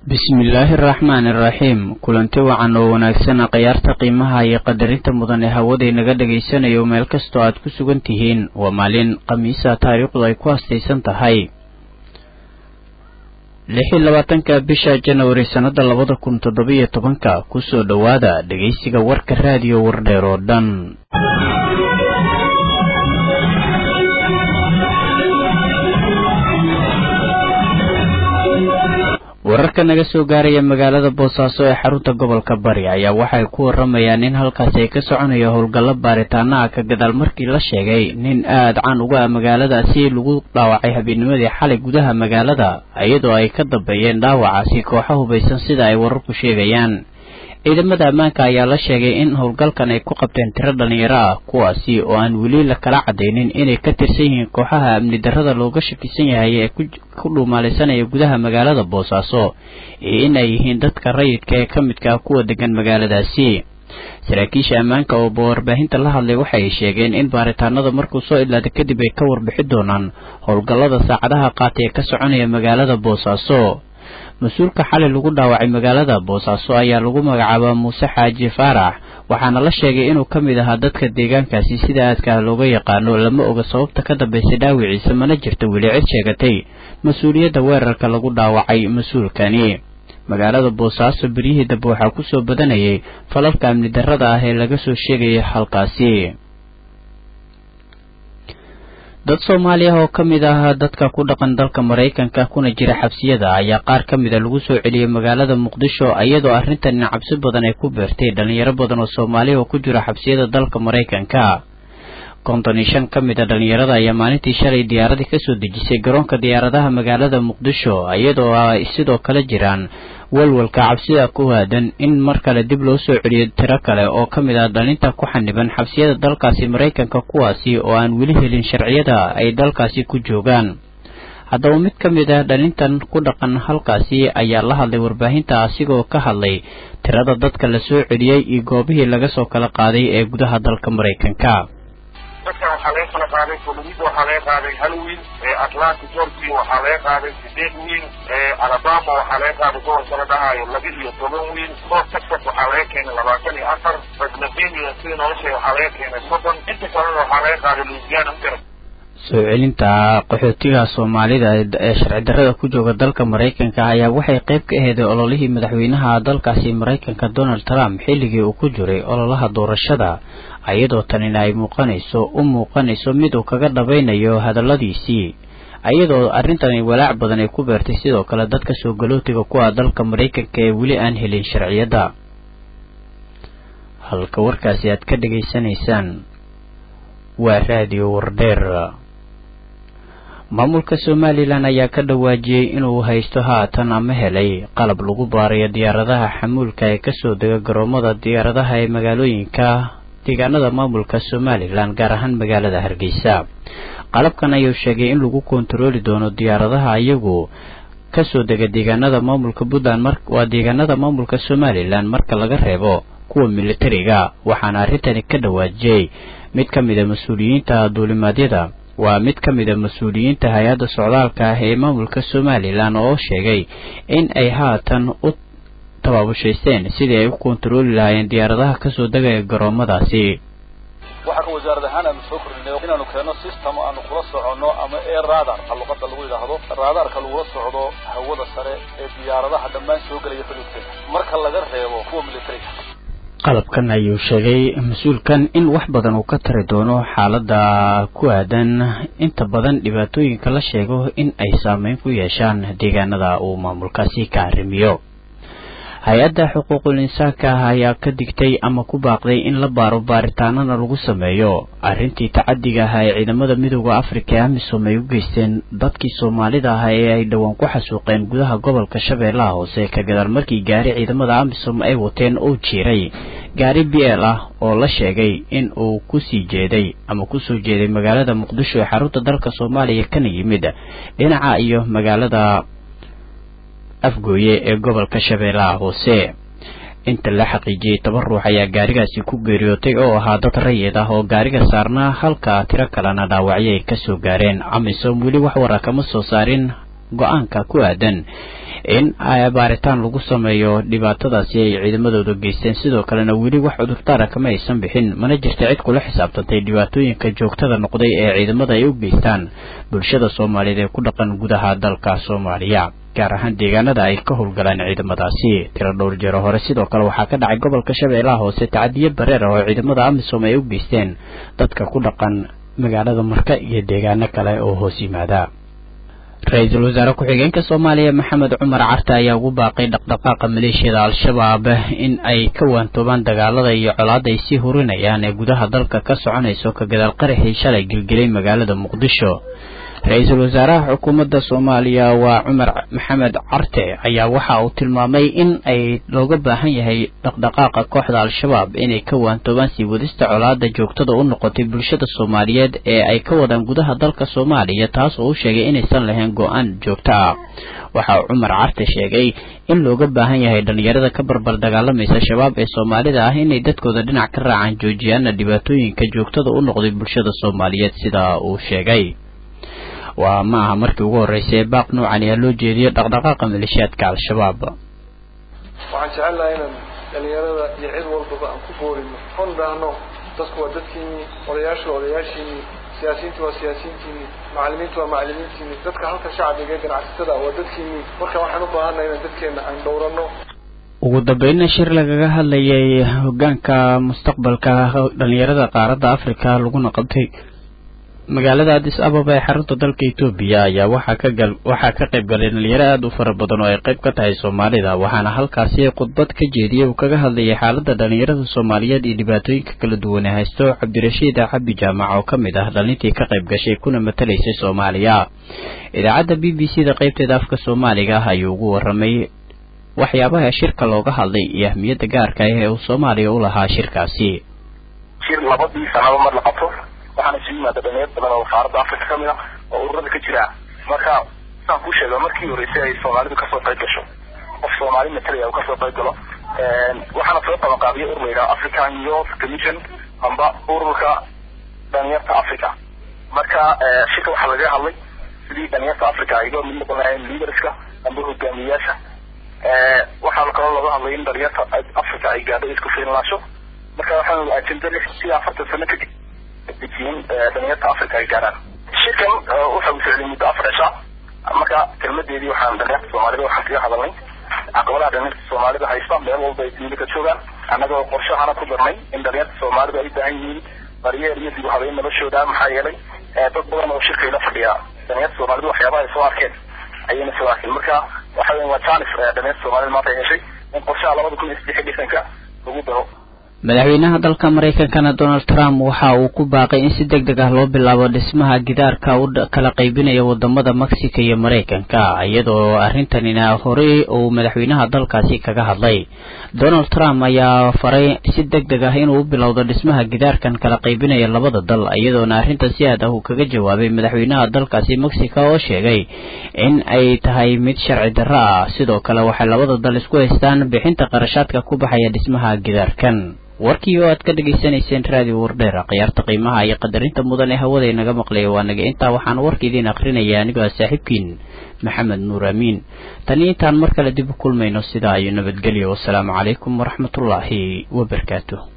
bismillaahi araxmaani iraxiim kulanti wacan oo wanaagsan khiyaarta qiimaha iyo qadarinta mudan ee hawaday naga dhagaysanayo meel kastoo aad ku sugan tihiin waa maalin khamiisa taariikhdu ay ku hastaysan tahay lix iyo labaatanka bisha janawari sannada labada kun toddobiyo tobanka kusoo dhowaada dhegaysiga warka raadiyo wardheer oo dhan wararka naga soo gaaraya magaalada boosaaso ee xarunta gobolka bari ayaa waxay ku waramayaan in halkaasi ay ka soconayo howlgallo baaritaana ah ka gadaal markii la sheegay nin aad caan uga ah magaaladaasi lagu dhaawacay habeenimadii xalay gudaha magaalada iyadoo ay ka dambeeyeen dhaawacaasi kooxo hubaysan sida ay wararku sheegayaan ciidamada ammaanka ayaa la sheegay in howlgalkan ay ku qabteen tiro dhalinyaro ah kuwaasi oo aan weli la kala cadaynin inay ka tirsan yihiin kooxaha amni darrada looga shakisan yahay ee ku dhuumaalaysanaya gudaha magaalada boosaaso iyo in ay yihiin dadka rayidka ee ka midka ah kuwa degan magaaladaasi saraakiisha ammaanka oo warbaahinta la hadlay waxay sheegeen in baaritaanada markuu soo idlaada kadib ay ka warbixi doonaan howlgallada saacadaha qaatay ee ka soconaya magaalada boosaaso mas-uulka xalay lagu dhaawacay magaalada boosaaso ayaa lagu magacaabaa muuse xaaji faarax waxaana la sheegay inuu ka mid ahaa dadka deegaankaasi sida aadka looga yaqaano lama oga sababta ka dambaysay dhaawiciisa mana jirta weli cid sheegatay mas-uuliyadda weerarka lagu dhaawacay mas-uulkani magaalada boosaaso beryihii dambe waxaa kusoo badanayay falalka amni darrada ah ee laga soo sheegaya halkaasi dad soomaaliya oo ka mid ah dadka ku dhaqan dalka maraykanka kuna jira xabsiyada ayaa qaar ka mida lagu soo celiyey magaalada muqdisho iyadoo arrintan cabsi badan ay ku beertay dhalinyaro badan oo soomaaliya oo ku jira xabsiyada dalka maraykanka konton iyo shan ka mid a dhalinyarada ayaa maalintii shalay diyaaradii kasoo dejisay garoonka diyaaradaha magaalada muqdisho iyadoo ay sidoo kale jiraan walwalka cabsida ku aadan in mar kale dib loo soo celiyo tiro kale oo ka mid ah dhalinta ku xaniban xabsiyada dalkaasi maraykanka kuwaasi oo aan weli helin sharciyada ay dalkaasi ku joogaan haddaba mid ka mid ah dhalintan ku dhaqan halkaasi ayaa la hadlay warbaahinta asigoo ka hadlay tirada dadka la soo celiyey iyo goobihii laga soo kala qaaday ee gudaha dalka maraykanka dadkan waxaa laga kala qaaday florida waxaa laga qaaday hal wiil atlanta georgia waxaa laga qaaday sideed wiil alabama waxaa laga qaaday gobolka la dhahaayo laba iyo toban wiil south texas waxaa laga keenay labaatan iyo afar pennsylvania sida nolosha waxaa laga keenay soddon inta kalena waxaa laga qaaday louisiana soo celinta qaxootiga soomaalida ee sharci darrada ku jooga dalka maraykanka ayaa waxay qayb ka aheeday ololihii madaxweynaha dalkaasi maraykanka donald trump xilligii uu ku jiray ololaha doorashada iyadoo tanina ay muuqanayso u muuqanayso mid uu kaga dhabaynayo hadalladiisii iyadoo arrintani walaac badan ay ku beertay sidoo kale dadka soo galootiga ku ah dalka maraykanka ee weli aan helin sharciyadda halka warkaasi aad ka dhegaysanaysaan waa raadiyo wardheer maamulka somalilan ayaa ka dhawaajiyey inuu haysto haatan ama helay qalab lagu baarayo diyaaradaha xamuulka ee kasoo dega garoomada diyaaradaha ee magaalooyinka deegaanada maamulka somalilan gaar ahaan magaalada hargeysa qalabkan ayuu sheegay in lagu kontarooli doono diyaaradaha iyagu kasoo dega deegaanada maamulka puntland waa deegaanada maamulka somalilan marka laga reebo kuwa militariga waxaana arrintani ka dhawaajiyey mid ka mid a mas-uuliyiinta duulimaadyada waa mid ka mid a mas-uuliyiinta hay-adda socdaalka ah ee maamulka somalilan oo sheegay in ay haatan u tabaabushaysteen sidii ay u kontarooli lahaayeen diyaaradaha kasoo degaya garoomadaasi waxaa ka wasaarad ahaan aanu soo kordhinay inaanu keenno system aanu kula soconno ama air radar luqada lagu yidhaahdo radarka lagula socdo hawada sare ee diyaaradaha dhammaan soo gelaya xuduudkeeda marka laga reebo kuwa militariga qalabkan ayuu sheegay mas-uulkan in wax badan uu ka tari doono xaaladda ku aadan inta badan dhibaatooyinka la sheego in ay saameyn ku yeeshaan deegaanada uu maamulkaasi ka arrimiyo hay-adda xuquuqul insaanka ah ayaa ka digtay ama ku baaqday in la baaro baaritaanana lagu sameeyo arrintii tacadiga ahaa ee ciidamada midooda afrika ee amisom ay u geysteen dadkii soomaalida ah ee ay dhowaan ku xasuuqeen gudaha gobolka shabeellaha hoose ka gadaal markii gaari ciidamada amisom ay wateen uu jiiray gaari b l ah oo la sheegay in uu kusii jeeday ama kusoo jeeday magaalada muqdisho ee xarunta dalka soomaaliya kana yimid dhinaca iyo magaalada afgooye ee gobolka shabeellaha hoose inta la xaqiijiyey toban ruux ayaa gaarigaasi ku geeriyootay oo ahaa dad rayid ah oo gaariga saarnaa halka tiro kalena dhaawacyo ay kasoo gaareen amisom weli wax wara kama soo saarin go-aanka ku aadan in baaritaan lagu sameeyo dhibaatadaasi ay ciidamadooda geysteen sidoo kalena weli wax cudurdaara kama aysan bixin mana jirta cid kula xisaabtantay dhibaatooyinka joogtada noqday ee ciidamada ay u geystaan bulshada soomaaliyeed ee ku dhaqan gudaha dalka soomaaliya gaar ahaan deegaanada ay ka howlgalaan ciidamadaasi tiro dhowr jeero hore sidoo kale waxaa ka dhacay gobolka shabeellaha hoose tacadiyo bareer ah oo ciidamada amisom ay u geysteen dadka ku dhaqan magaalada marka iyo deegaano kale oo hoos yimaada ra-iisul wasaare ku-xigeenka soomaaliya maxamed cumar carte ayaa ugu baaqay dhaqdhaqaaqa maleeshiyada al-shabaab in ay ka waantoobaan dagaalada iyo colaada ay sii hurinayaan ee gudaha dalka ka soconayso ka gadaal qaraxii shalay gelgelay magaalada muqdisho ra-iisul wasaaraha xukuumadda soomaaliya waa cumar maxamed carte ayaa waxa uu tilmaamay in ay looga baahan yahay dhaqdhaqaaqa kooxda al-shabaab inay ka waantoobaan sii wadista colaada joogtada u noqotay bulshada soomaaliyeed ee ay ka wadaan gudaha dalka soomaaliya taas oo u sheegay inaysan lahayn go-aan joogto ah waxa uu cumar carte sheegay in looga baahan yahay dhalinyarada ka barbar dagaalamaysa shabaab ee soomaalida ah inay dadkooda dhinac ka raacaan joojiyaana dhibaatooyinka joogtada u noqday bulshada soomaaliyeed sida uu sheegay waa ma aha markii ugu horreysay ee baaq noocan ayaa loo jeediyo dhaqdhaqaaqa maleeshiyaadka al-shabaab waxaan jecelnahay inaan dhalinyarada iyo cid walbaba aan ku boorino on dhahno dadku waa dadkiinii odayaashu waa odayaashiinii siyaasiyiintu waa siyaasiyiintiinii macalimiintu waa macalimiintiinii dadka halka shacbiga ee ganacsatada waa dadkiinii marka waxaan u baahannahay inaan dadkeena aan dhowrano ugu dambeynna shir lagaga hadlayay hogaanka mustaqbalka dhalinyarada qaaradda africa laguna qabtay magaalada adis ababa ee xarunta dalka etoobiya ayaa waxaa ka gal waxaa ka qayb galay dhalinyaro aada u fara badan oo ay qayb ka tahay soomaalida waxaana halkaasi khudbad ka jeediyey uu kaga hadlayay xaaladda dhalinyarada soomaaliyeed iyo dhibaatooyinka kala duwan ee haysto cabdirashiid cabi jaamac oo ka mid ah dhalintii ka qayb gashay kuna matalaysay soomaaliya idaacadda b b c da qaybteeda afka soomaaliga ah ayuu ugu waramay waxyaabaha shirka looga hadlay iyo ahmiyadda gaarka ah ee uu soomaaliya u lahaa shirkaasi shir labadii sanaba mar la qabto waxaana isu yimaada dhalinyar badan oo qaaradda africa ka mid ah oo ururada ka jira marka saan kuu sheega markii horeysay ay soomaalidu kasoo qayb gasho qof soomaali matalaya uu kasoo qayb galo waxaana soo qabanqaabiya urur la yidhaha african youth commission amba ururka dhalinyarta africa marka shirka waxaa laga hadlay sidii dhalinyarta africa ay uga mid noqon lahayn leaderska amba hogaamiyayaasha waxaa kaloo laga hadlay in dhalinyarta africa ay gaadho isku fiinlaasho marka waxaan ajenda sidii afartan sano kadib dejiyin dhalinyarta africa ay gaaraan shirkan waxa uu socday muddo afar cisha marka kelmadeedii waxaan dhalinyarta soomaalida waxaan kaga hadalnay caqabadaha dhalinyarta soomaalida haysta meel walba ay dunida ka joogaan annagoo qorshahana ku darnay in dhalinyarta soomaalida ay baahan yihiin baryeer iyo dib u habeyn noloshooda maxaa yeelay dad badan oo shirkayla fadhiya dhalinyarta soomaalida waxyaabaha ay soo arkeen ayayna soo arkeen marka waxa weya waa janis dhalinyarta soomaalida maanta ay heshay in qorshaha labada kun iyo saddex iyo lixdanka lagu daro madaxweynaha dalka maraykankana donald trump waxa uu ku baaqay in si deg deg ah loo bilaabo dhismaha gidaarka u kala qaybinaya wadamada mexico iyo maraykanka iyadoo arrintanina horey uu madaxweynaha dalkaasi kaga hadlay donald trump ayaa faray si deg deg ah inuu u bilowdo dhismaha gidaarkan kala qaybinaya labada dal iyadoona arrinta si aad ah uu kaga jawaabay madaxweynaha dalkaasi mexico oo sheegay in ay tahay mid sharci darro ah sidoo kale waxay labada dal isku haystaan bixinta qarashaadka ku baxaya dhismaha gidaarkan warkii oo aad ka dhegaysanayseen raadiyo wardheera khiyaarta qiimaha iyo qadarinta mudan ee hawada inaga maqlaya waa naga intaa waxaan warka idiin akrinaya anigoo ah saaxiibkiin maxamed nuur amiin tani intaan mar kale dib u kulmayno sidaa iyo nabadgelyo wasalaamu calaykum waraxmatullaahi wabarakaatu